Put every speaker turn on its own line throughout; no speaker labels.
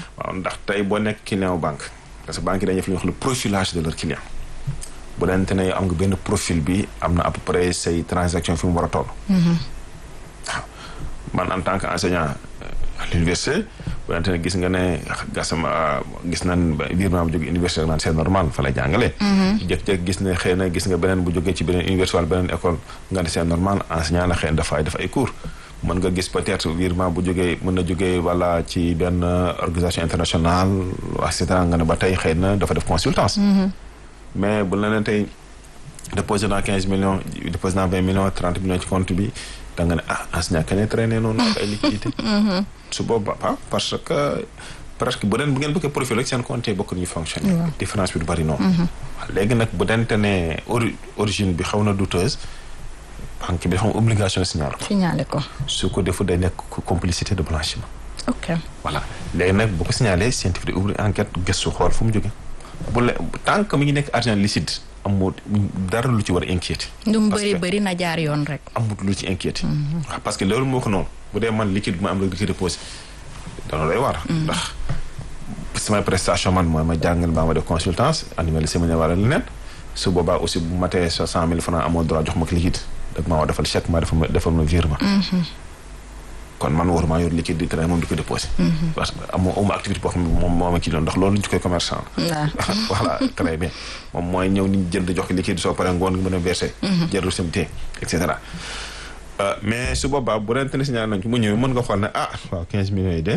waaw ndax tey boo nekk client banque parce que banque yi dañuy def li ñuy wax le profilage de leur client bu dente ne am nga benn profil bi am na à peu près say transaction fi mu war a toll waaw man en tant que enseignant à l'université bu dente ne gis nga ne gasama gis nañ virement bu jóge université naan c'est normal fa lay jàngalee jëkk-jëkk gis ne xëy na gis nga beneen bu jógee ci beneen université wala beneen école nga ne c'est normal enseignant la xëy na dafay def ay cours mën nga gis peut-être virement bu jógee mën na jógee wala ci benn organisation internationale et cetera nga ne ba tey xëy na dafa def consultance mais bu la ne tey déposé naa quinze millions déposé naa vingt millions trente millions ci compte bi da nga ne ah enseignant kenn traîné noonu ak ay liquidité su boobaa pas parce que presque bu den bu ngeen bëggee profil rek seen compte yi bokk nañu fonctionner différence bi du bari noonu léegi nag bu dente ne origine bi xaw na douteuse banque bi dafa am obligation signaler ko.
signaler ko.
su ko defu day nekk complicité de blanchiment.
ok
voilà léegi nag bu ko signalé scientifique di ouvrir enquête gëstu xool fu mu jóge bu le tant que mi ngi nekk argent licite amul dara lu ci war a inquiété.
lu mu bëri bëri na jaar yoon rek.
amul lu ci inquiété. waaw parce que loolu moo ko noonu bu dee man liquide bi ma am rek liquide déposé dana lay war. ndax samay prestation man mooy ma jàngal mbaa ma def consultance animé le séminaire wala leneen su boobaa aussi bu matee sa cent mille francs amoo droit jox ma ko liquide. dag maa war defal chèque maa defal ma defal ma virement kon man waruma yor liquide di traité moom di ko déposé parce que amoo amoo activité boo xam ne moom moo ma ci doon ndax loolu ñu koy commerçant la voilà très bien moom mooy ñëw ni jënd jox ko liquide soo paree ngoon nga mën a versé jël reçu et cetera mais su boobaa bu rente ne signalé nañ ko mu ñëwee mën nga xool ne ah waaw quinze millions yi de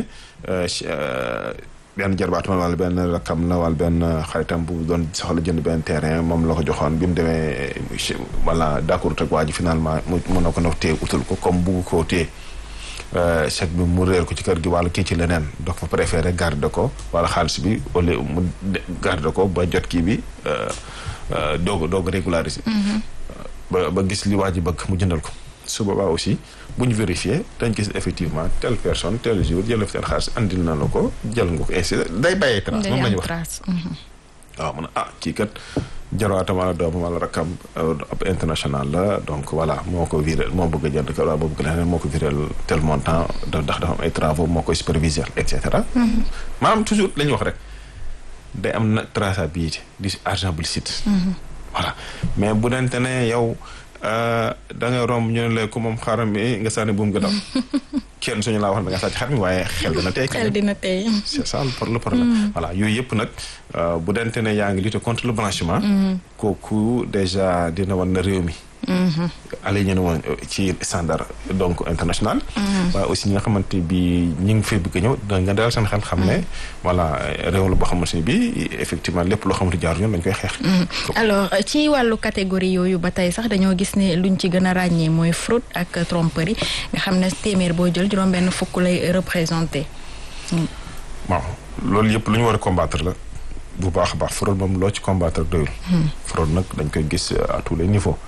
benn jarbaatu ma wala benn rakam la wala benn xaritam bu doon soxla jënd benn terrain moom la ko joxoon bi mu demee wala d'accord ak waa ji finalement mu mën na ko ndox téye utal ko comme bugg koo téye chèque bi mu réer ko ci kër gi wala kii ci leneen donc fa préféré garder ko wala xaalis bi au lieu mu garder ko ba jot kii bi doog doog régulariser ba ba gis li waa ji bëgg mu jëndal ko su boobaa aussi bu ñu vérifier dañ gis effectivement telle personne tel jour jël seen xaalis andil na la ko jël nga ko ainsi day bàyyee trace moom la ñu wax waaw mun a ah kii kat jarwaatam wala doomam wala rakkam ab international la donc voilà moo ko viré moo bëgg a jënd ko wala moo bëgg leneen moo ko viré tel montant ndax dafa am ay travaux moo koy superviser et cetera maanaam toujours la ñuy wax rek day am na traçabilité di argent bu licite voilà mais bu dente ne yow da ngay romb ñu ne la ko moom xaram mi nga sànni buum nga daw kenn suñu laa wax da nga sàcc xar mi waaye xel dina tey
xel dina tey
c'est ça le problème voilà yooyu yëpp nag bu dente ne yaa ngi lutter contre le blanchiment kooku déjà dina wan na réew mi aligné na woon ci standard donc international waaye aussi ñi nga xamante bi ñi ngi fay bëgg a ñëw da nga dalal seen xel xam ne voilà réew la boo xamante ne bi effectivement lépp loo xamante jaar yoon dañ koy xeex
alors ci wàllu catégorie yooyu ba tey sax dañoo gis ne luñ ci gën a ràññee mooy fraude ak tromperie nga xam ne téeméer boo jël juróom benn fukk lay représenté
waaw loolu yëpp lu ñu war a combattre la bu baax a baax fraude moom loo ci combattre doyul fraude nag dañ koy gis à tous les niveaux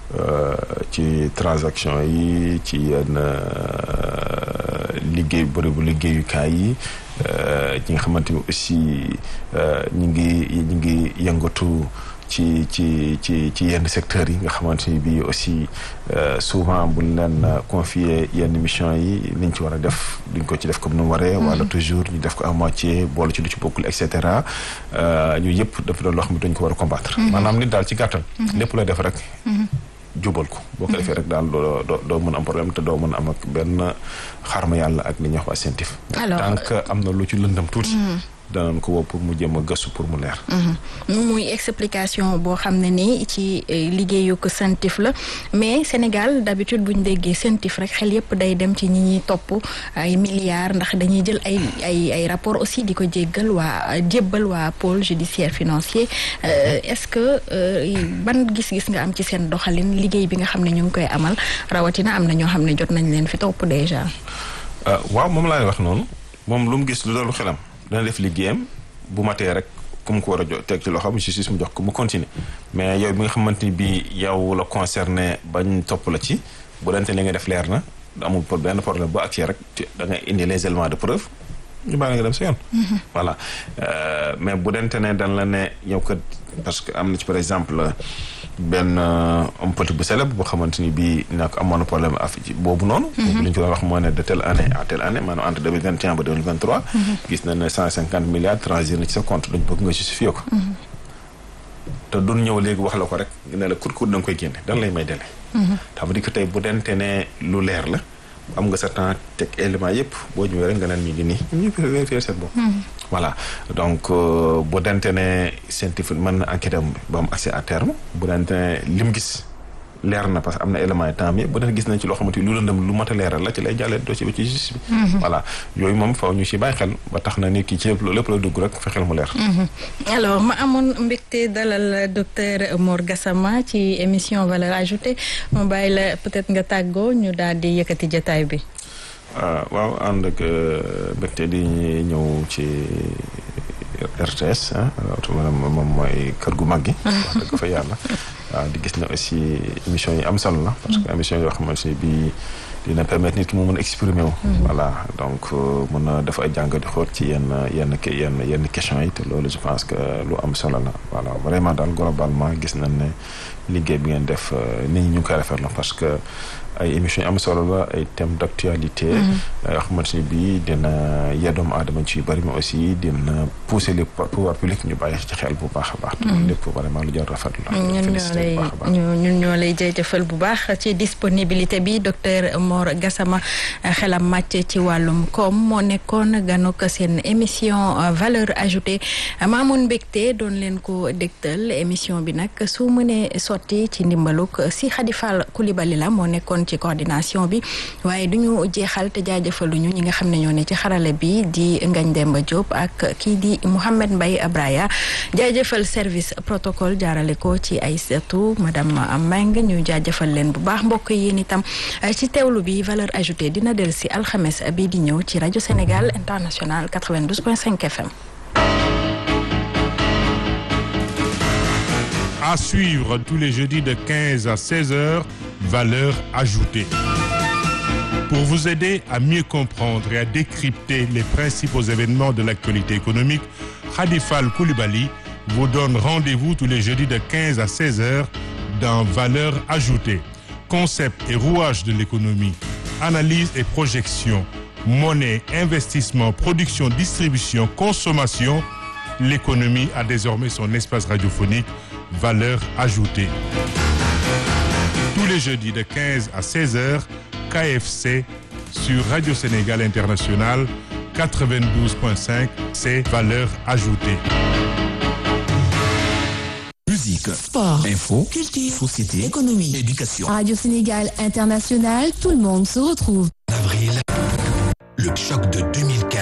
ci transaction yi ci yenn liggéey bërëbu liggéeyukaay yi ñi nga xamante ni aussi ñi ngi ñi ngi yëngatu ci ci ci ci yenn secteurs yi nga xamante ni bii aussi souvent buñ leen confier yenn mission yi liñ ci war a def duñ ko ci def comme nu mu waree. wala toujours ñu def ko à moitié boole ci lu ci bokkul et cetera yooyu yëpp dafa doon loo xam ne dañ ko war a combattre. maanaam nit daal ci gàttal. lépp lay def rek. jubal ko boo ko defee rek daal doo doo doo mën am problème te doo mën am ak benn xarma yàlla ak li ñuy wax waa scientifique.
alors
tant que am na lu ci lëndam tuuti. danañ ko woo pour mu jëm a gëstu pour mu leer.
muy explication boo xam ne ni ci liggéeyu ko CENTIF la mais Sénégal d'habitude bu ñu déggee CENTIF rek xel yépp day dem ci ñi ñuy topp ay milliards ndax dañuy jël ay ay ay rapport aussi di ko jéggal waa jébbal waa pôle judiciaire financier est-ce que ban gis-gis nga am ci seen doxalin liggéey bi nga xam ne ñu ngi koy amal rawatina am na ñoo xam ne jot nañ leen fi topp déjà.
waaw moom laay wax noonu moom lu mu gis lu doon xelam. dana def liggéeyam bu matee rek ku mu ko war a jo teg ci loxoom justice mu jox ko mu continuer mais yow bi nga xamante ni bii yow la concerné bañ topp la ci bu dante li nga def leer na amul pour benn problème boo accès rek da ngay indi les éléments de preuve ñu bàyyi nga dem sa yoon. voilà mais bu dante ne dan la ne yow kat parce que am na ci par exemple benn homme politique bu célèbre boo xamante ni bii nag amoon na problème af boobu noonu. boobu li ñu ko doon wax moo ne de telle année à telle année maanaam entre deux mille vingt et un ba deux mille vingt trois. gis nañ ne cent cinquante milliards transir na ci sa compte dañu bëgg nga justifier ko. te duñ ñëw léegi wax la ko rek ne la kur kur da nga koy génne dan lay may délai. ça veut dire que tey bu dente ne lu leer la. am nga sa temps teg élément yëpp boo ñëwee rek nga naan mi ngi nii ñu ngi vérifier seen bopp. voilà donc bu dente ne scientifique mën na enquête am ba am accès à terme bu dente ne lim gis leer na parce que am na élément yi temps yëpp bu dente gis nañ ci loo xamante ni lu lëndëm lu mat a leeral la ci lay jàllee dossier bi ci justice bi. voilà yooyu moom faw ñu si bàyyi xel ba tax na nit ki ci lépp lépp la dugg rek fexeel mu leer.
alors ma amoon mbégte dalal docteur Mor Gassama ci émission valeur ajoutée ma bàyyi la peut-être nga tàggoo ñu daal di yëkkati jotaay bi.
waaw ànd ak mbégte di ñëw ci RTS ah moom mooy kër gu mag gi. wax dëgg fa yàlla. waaw di gis ne aussi émission yi am solo la. parce que émission yoo xamante ne bii dina permettre nit ki mu mën a exprimer wu. voilà donc mën a def ay jàngat di xool ci yenn yenn yenn yenn questions yi te loolu je pense que lu am solo la voilà vraiment daal globalement gis nañ ne liggéey bi ngeen def nit ñi ñu ngi koy rafetlu parce que. ay émissions yi am solo la ay thèmes d'actualité yoo xamante ni bii dina yeddoom aadama ci yu bëri mais aussi dina pousser les pouvoirs publics ñu bàyyi ci xel bu baax a baax te loolu lépp vraiment lu jar rafetlu la
ñun ñoo lay ñun ñoo lay jërëjëfal bu baax ci disponibilité bi docteur Mor Gassama xelam màcc ci wàllum koom moo nekkoon ganuk seen émission valeur ajoutée maamoon mbégte doon leen ko dégtal émission bi nag su mënee sotti ci ndimbaluk si Khadifal Koulibaly la moo nekkoon ci coordination bi waaye du ñu jeexal te jaajëfaluñu ñi nga xam ne ñoo ne ci xarale bi di Ngagne Demba Diop ak kii di Mouhamed Mbaye Abraya jaajëfal service protocole jaarale ko ci ay setu madame Meng ñu jaajëfal leen bu baax mbokk yéen itam ci teewlu bi valeur ajoutée dina del si alxames bii di ñëw ci rajo Sénégal international 92.5 FM.
À suivre tous les jeudis de 15 à 16 heures. Valeur ajoutée. Pour vous aider à mieux comprendre et à décrypter les principaux événements de l'actualité économique, Khadifal Koulibaly vous donne rendez-vous tous les jeudis de 15 à 16 heures dans Valeur ajoutée. Concept et rouage de l'économie, analyse et projection, monnaie, investissement, production, distribution, consommation. L'économie a désormais son espace radiophonique Valeur ajoutée. Tous les jeudis de 15 à 16 heures, KFC sur Radio Sénégal International 92.5, c'est valeur ajoutée.
Musique,
sport,
info,
culture,
société,
économie,
éducation.
Radio Sénégal International, tout le monde se retrouve.
Avril, le choc de 2015.